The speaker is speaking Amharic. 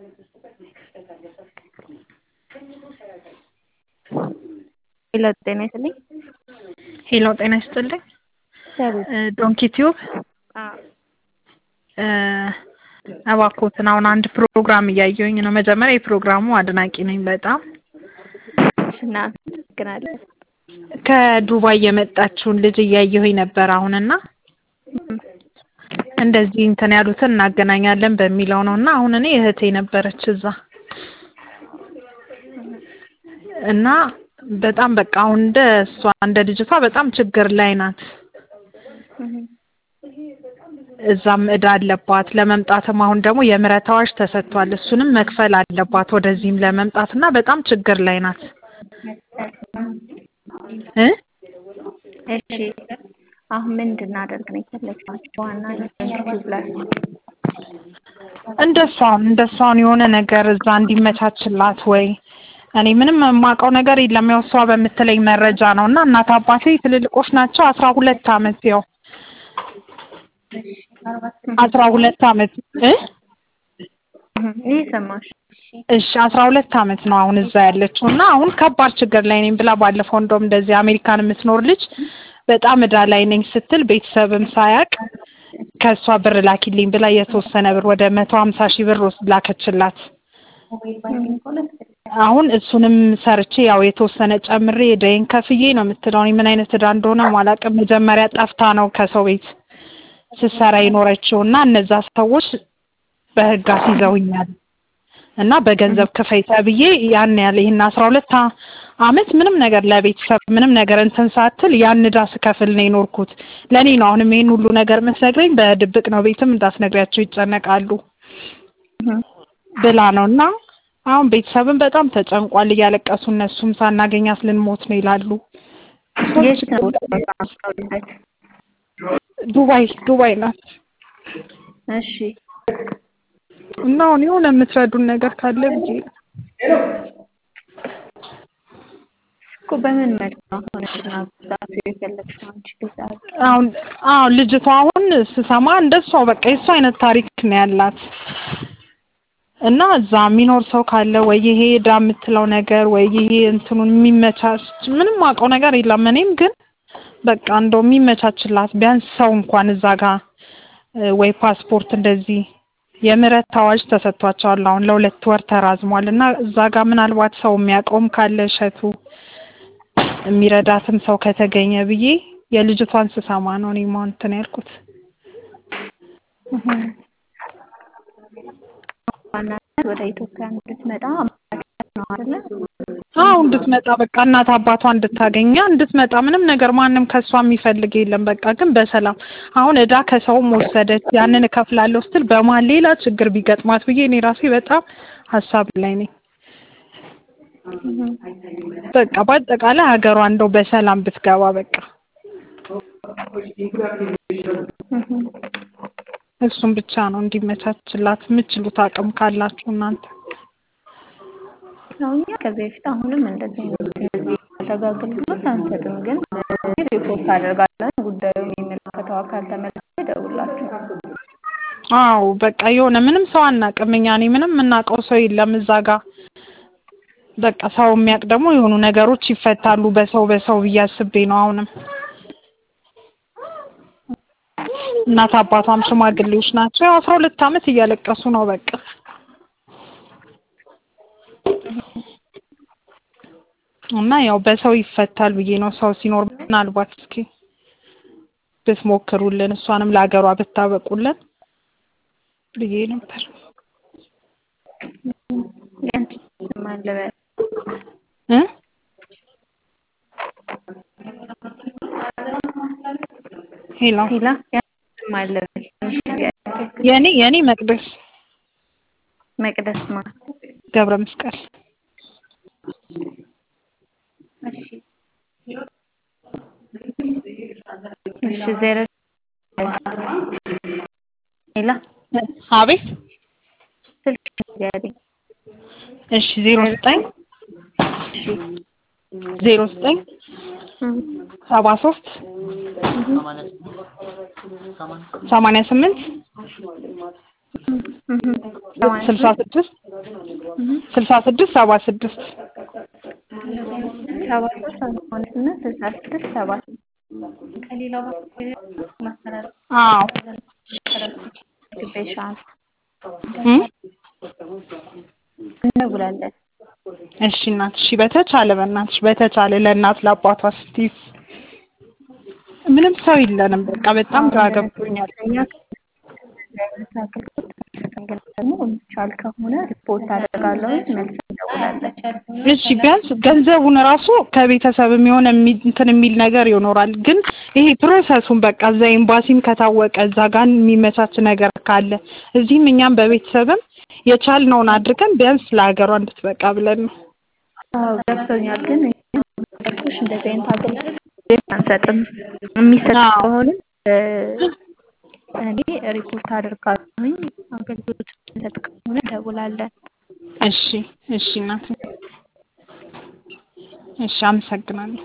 ሄሎ ጤና ይስጥልኝ። ሄሎ ጤና ይስጥልኝ። ሰሩት ዶንኪ ቲዩብ እባክዎትን አሁን አንድ ፕሮግራም እያየሁኝ ነው። መጀመሪያ የፕሮግራሙ አድናቂ ነኝ በጣም እናመሰግናለን። ከዱባይ የመጣችውን ልጅ እያየሁኝ ነበር አሁንና እንደዚህ እንትን ያሉትን እናገናኛለን በሚለው ነው እና አሁን እኔ እህቴ ነበረች እዛ እና በጣም በቃ አሁን እንደ እሷ እንደ ልጅቷ በጣም ችግር ላይ ናት። እዛም እዳ አለባት ለመምጣትም አሁን ደግሞ የምህረት አዋጅ ተሰጥቷል። እሱንም መክፈል አለባት ወደዚህም ለመምጣት እና በጣም ችግር ላይ ናት እ እሺ አሁን ምን እንድናደርግ ነው የፈለግናቸው? ዋና ዩቲዩብ ላይ እንደሷን እንደሷን የሆነ ነገር እዛ እንዲመቻችላት ወይ እኔ ምንም የማውቀው ነገር የለም። ያው እሷ በምትለኝ መረጃ ነው እና እናት አባቴ ትልልቆች ናቸው። አስራ ሁለት አመት ያው አስራ ሁለት አመት እ ይህ ሰማሽ? እሺ አስራ ሁለት አመት ነው አሁን እዛ ያለችው እና አሁን ከባድ ችግር ላይ ነኝ ብላ ባለፈው እንደውም እንደዚህ አሜሪካን የምትኖር ልጅ በጣም እዳ ላይ ነኝ ስትል ቤተሰብም ሳያውቅ ከእሷ ብር ላኪልኝ ብላ የተወሰነ ብር ወደ መቶ ሀምሳ ሺህ ብር ወስድ ላከችላት። አሁን እሱንም ሰርቼ ያው የተወሰነ ጨምሬ እዳዬን ከፍዬ ነው የምትለው። እኔ ምን አይነት እዳ እንደሆነ አላውቅም። መጀመሪያ ጠፍታ ነው ከሰው ቤት ስትሰራ የኖረችው እና እነዛ ሰዎች በህግ አስይዘውኛል እና በገንዘብ ክፈይ ተብዬ ያን ያለ ይህን አስራ ሁለት አመት ምንም ነገር ለቤተሰብ ምንም ነገር እንትን ሳትል ያን እዳ ስከፍል ነው የኖርኩት። ለእኔ ነው አሁንም ይሄን ሁሉ ነገር የምትነግረኝ በድብቅ ነው፣ ቤትም እንዳትነግሪያቸው ይጨነቃሉ ብላ ነው እና አሁን ቤተሰብም በጣም ተጨንቋል፣ እያለቀሱ እነሱም ሳናገኛት ልንሞት ነው ይላሉ። የት ነው ዱባይ ዱባይ ናት እሺ እና አሁን የሆነ የምትረዱን ነገር ካለ ብዬ ነው። እኮ በምን መልክ ነው አሁን እናብዛት የፈለግሽው አንቺ ልጅ አሁን አዎ ልጅቷ አሁን ስሰማ እንደሷ በቃ የሷ አይነት ታሪክ ነው ያላት እና እዛ የሚኖር ሰው ካለ ወይ ይሄ እዳ የምትለው ነገር ወይ ይሄ እንትኑን የሚመቻች ምንም አውቀው ነገር የለም። እኔም ግን በቃ እንደው የሚመቻችላት ቢያንስ ሰው እንኳን እዛ ጋር ወይ ፓስፖርት እንደዚህ የምህረት አዋጅ ተሰጥቷቸዋል። አሁን ለሁለት ወር ተራዝሟል እና እዛ ጋር ምናልባት ሰው የሚያውቀውም ካለ እሸቱ የሚረዳትም ሰው ከተገኘ ብዬ የልጅቷን ስሰማ ነው እኔም አሁን እንትን ያልኩት። ዋናነት ወደ ኢትዮጵያ እንድትመጣ ነው አይደለ? አዎ እንድትመጣ በቃ እናት አባቷ እንድታገኛ እንድትመጣ ምንም ነገር ማንም ከሷ የሚፈልግ የለም። በቃ ግን በሰላም አሁን እዳ ከሰውም ወሰደች ያንን እከፍላለሁ ስትል በመሀል ሌላ ችግር ቢገጥማት ብዬ እኔ ራሴ በጣም ሀሳብ ላይ ነኝ። በቃ በአጠቃላይ ሀገሯ እንደው በሰላም ብትገባ በቃ እሱም ብቻ ነው እንዲመቻችላት የምችሉት አቅም ካላችሁ እናንተ። ያው እኛ ከዚህ በፊት አሁንም እንደዚህ አይነት አገልግሎት አንሰጥም፣ ግን ሪፖርት አደርጋለን። ጉዳዩ የሚመለከተው አካል ተመልክቶ ይደውላችኋል። አዎ በቃ የሆነ ምንም ሰው አናውቅም እኛ እኔ ምንም የምናውቀው ሰው የለም እዛ ጋር በቃ ሰው የሚያውቅ ደግሞ የሆኑ ነገሮች ይፈታሉ በሰው በሰው ብዬ አስቤ ነው አሁንም እናት አባቷም ሽማግሌዎች ናቸው። ያው አስራ ሁለት አመት እያለቀሱ ነው በቃ እና ያው በሰው ይፈታል ብዬ ነው ሰው ሲኖር ምናልባት እስኪ ብትሞክሩልን እሷንም ለሀገሯ ብታበቁልን ብዬ ነበር። እ ሄሎ ሄላ የኔ የኔ መቅደስ መቅደስ ማ ገብረ መስቀል እሺ እሺ ዜሮ ሄላ አቤት ስልክ ንገሪኝ። እሺ ዜሮ ዘጠኝ ዜሮ ዘጠኝ ሰባ ሶስት ሰማንያ ስምንት ስልሳ ስድስት ስልሳ ስድስት ሰባ ስድስት ሰባ ሶስት ሰማንያ ስምንት ስልሳ ስድስት ሰባ አዎ ግቤሻል እም? እንደውላለን። እሺ እናት እሺ በተቻለ በእናትሽ በተቻለ ለእናት ለአባቷ ስትይ ምንም ሰው የለንም በቃ በጣም ግራ ገብቶኛል እኛ ከአገልግሎት አንሰጥም፣ ግን ደግሞ የሚቻል ከሆነ ሪፖርት አደርጋለሁ፣ መልስ እንደውላለን። እሺ ቢያንስ ገንዘቡን ራሱ ከቤተሰብ የሆነ የሚ- እንትን የሚል ነገር ይኖራል። ግን ይሄ ፕሮሰሱን በቃ እዛ ኤምባሲም ከታወቀ እዛ ጋር የሚመቻች ነገር ካለ እዚህም እኛም በቤተሰብም የቻልነውን አድርገን ቢያንስ ለሀገሯ እንድትበቃ ብለን ነው። አዎ ገብቶኛል። ግን እንዳልኩሽ እንደዚህ አይነት አገልግሎት አንሰጥም። የሚሰጥ አዎ። ከሆነ እ፣ እኔ ሪፖርት አደርጋለሁኝ። አገልግሎት የሚሰጥ ከሆነ እንደውላለን። እሺ እሺ እናት እሺ አመሰግናለሁ።